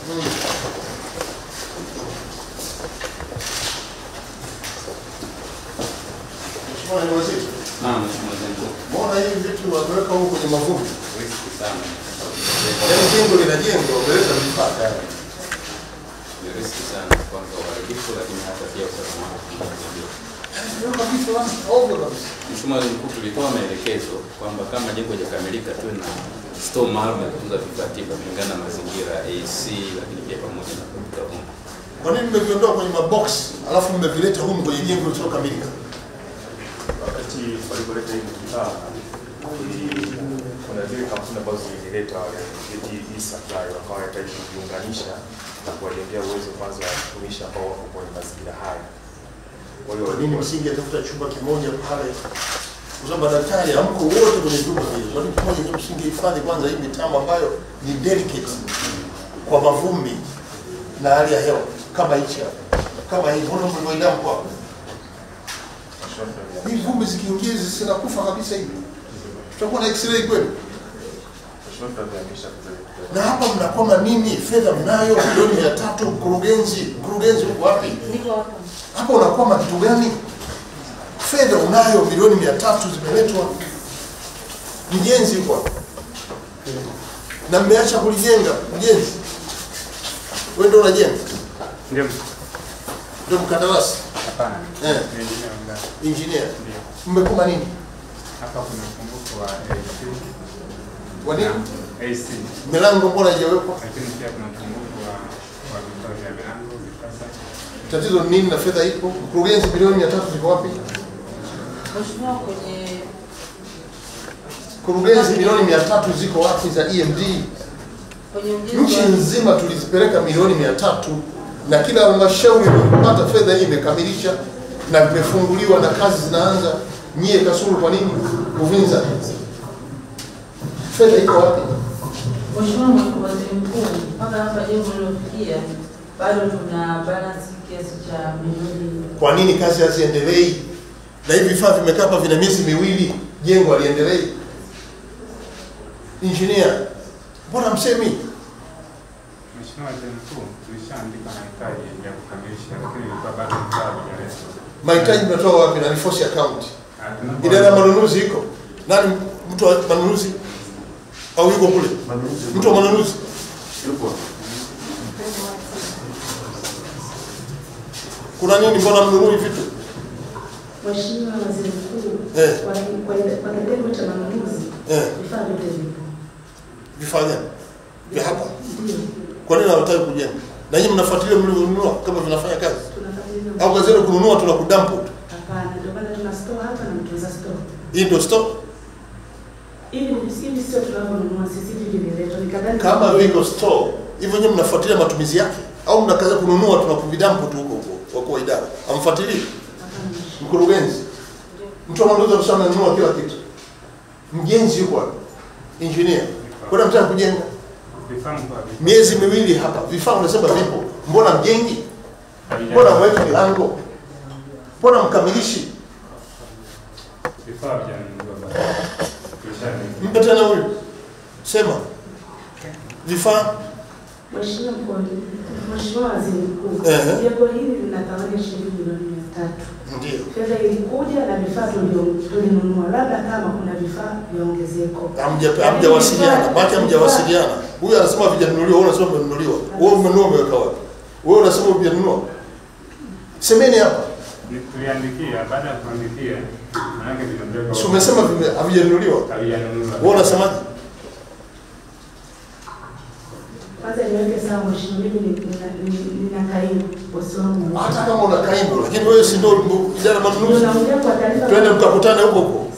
Mheshimiwa Naibu Waziri, Naam, Mheshimiwa Waziri Mkuu. mbona hivi vitu wameweka huko kwenye mavumbi? Riski sana. Yaani jengo linajengwa, wameleta vifaa tayari. Ni riski sana kwanza uharibifu, lakini hata pia usalama wako tunazijua. Ndio kabisa, basi, ovyo kabisa. Mheshimiwa Waziri Mkuu, tulitoa maelekezo kwamba kama jengo halijakamilika tuwe na store maalum ya kutunza vifaa tiba kulingana na mazingira AC, lakini pia pamoja na kuvuta vumbi. Kwa nini mmeviondoa kwenye maboksi alafu mmevileta humu kwenye jengo lisilokamilika? wakati walipoleta hivi vifaa ili- kuna zile kampuni ambazo zilileta wale hii supply wakawa wanahitaji kuviunganisha na kuwajengea uwezo kwanza wa watumishi ambao wako kwenye mazingira haya. Kwa hiyo Kwa nini msingetafuta chumba kimoja pale? Kwa sababu madaktari hamko wote kwenye vyumba vile. Kwa nini kimoja ndio msingehifadhi kwanza hii mitambo ambayo ni delicate kwa mavumbi na hali ya hewa kama hichi hapa. Kama hii, mbona mlivyoidamu kwa hii vumbi zikiingia hizi zinakufa kabisa hivi. Tutakuwa na x-ray kweli? tunavyohamisha Na hapa mnakwama nini? Fedha mnayo milioni mia tatu, mkurugenzi, mkurugenzi uko wapi? Niko hapa. Hapa unakwama kitu gani? Fedha unayo milioni mia tatu zimeletwa, mjenzi yuko hapa na mmeacha kulijenga. Mjenzi wewe ndio unajenga, Ndio, ndio mkandarasi hapana. eh, Ni engineer wa ngazi. engineer. Ndio. Mmekoma nini? Hapa kuna upungufu wa AC. Kwa nini AC. milango mbona haijawekwa? Lakini pia kuna upungufu wa wa vifaa vya milango, vitasa. Tatizo ni nini na fedha ipo? Mkurugenzi, milioni mia tatu ziko wapi? Mheshimiwa, kwenye Mkurugenzi, milioni mia tatu ziko wapi za EMD? kwenye Nchi ujenzi wa nzima tulizipeleka milioni mia tatu na kila halmashauri iliyopata fedha hii imekamilisha na vimefunguliwa na kazi zinaanza. Nyie Kasulu, kwa nini Uvinza? Fedha iko wapi? Mheshimiwa Waziri Mkuu, mpaka hapa jengo lilofikia bado tuna balance kiasi cha milioni Kwa nini kazi haziendelei? Na hivi vifaa vimekaa hapa vina miezi miwili, jengo haliendelei. Injinia, mbona msemi? Mheshimiwa Waziri Mkuu, tulishaandika mahitaji ya kukamilisha, lakini ilikuwa bado vifaa havijaletwa. Mahitaji mnatoa wapi na ni force account? Ah, tunapo- Idara ya manunuzi iko nani? Mtu wa manunuzi au yuko kule? Mtu wa manunuzi kuna nini? Mbona mnunui vitu? Mheshimiwa Waziri Mkuu, Eh. kwa kwa- kwa kitengo cha manunuzi Eh, vifaa vyote vipo. vifaa gani vya hapa? Ndio, Kwa nini hawataki kujenga? Na nyinyi mnafuatilia mlivyonunua kama vinafanya kazi, tunafuatilia. au kazi yenu kununua tuna kudampu tu? Hapana, ndio maana tuna store hapa na mtunza store. Hii ndio stock. Ili hivi sio tunavyonunua sisi hivi vimeletwa. Nikadhani Kama viko store hivyo, nyinyi mnafuatilia matumizi yake au mnakaza kununua tuna kuvidampu tu huko huko? Wakuu wa idara amfuatilii Hapana, Mheshimiwa. mkurugenzi, mtu wa manunuzi amesema ananunua kila kitu, mjenzi yuko hapa, engineer, kwenda mtaka kujenga vifaa mkoa vipo. miezi miwili hapa, vifaa unasema vipo, mbona mjengi? Havija- Mbona mweki milango? Mbona mkamilishi? Vifaa havijanunuliwa bado. Tulishaandika. Mpe tena huyu, sema vifaa Mheshimiwa Mkuu, Mheshimiwa Waziri Mkuu, Ehe. jengo hili lina thamani ya shilingi milioni mia tatu. ndio Fedha ilikuja na vifaa tulio- tulinunua, labda kama kuna vifaa vya ongezeko. Hamja- hamjawasiliana, maana hamjawasiliana. Huyu anasema vijanunuliwa, wewe unasema vimenunuliwa. Wewe umenunua umeweka wapi? Wewe unasema hujanunua. Semeni hapa. Ni- Tuliandikia, baada ya kuandikia, maanake vinaondoka. Si umesema vime- havijanunuliwa. Havijanunuliwa. Wewe unasemaje? Kwanza niweke sawa Mheshimiwa, mimi ni- nina- nina- nina kaimu bosi wangu. Hata kama una kaimu, lakini wewe si ndio idara ya Ndio manunuzi. naongea kwa taarifa. Twende mkakutane huko huko.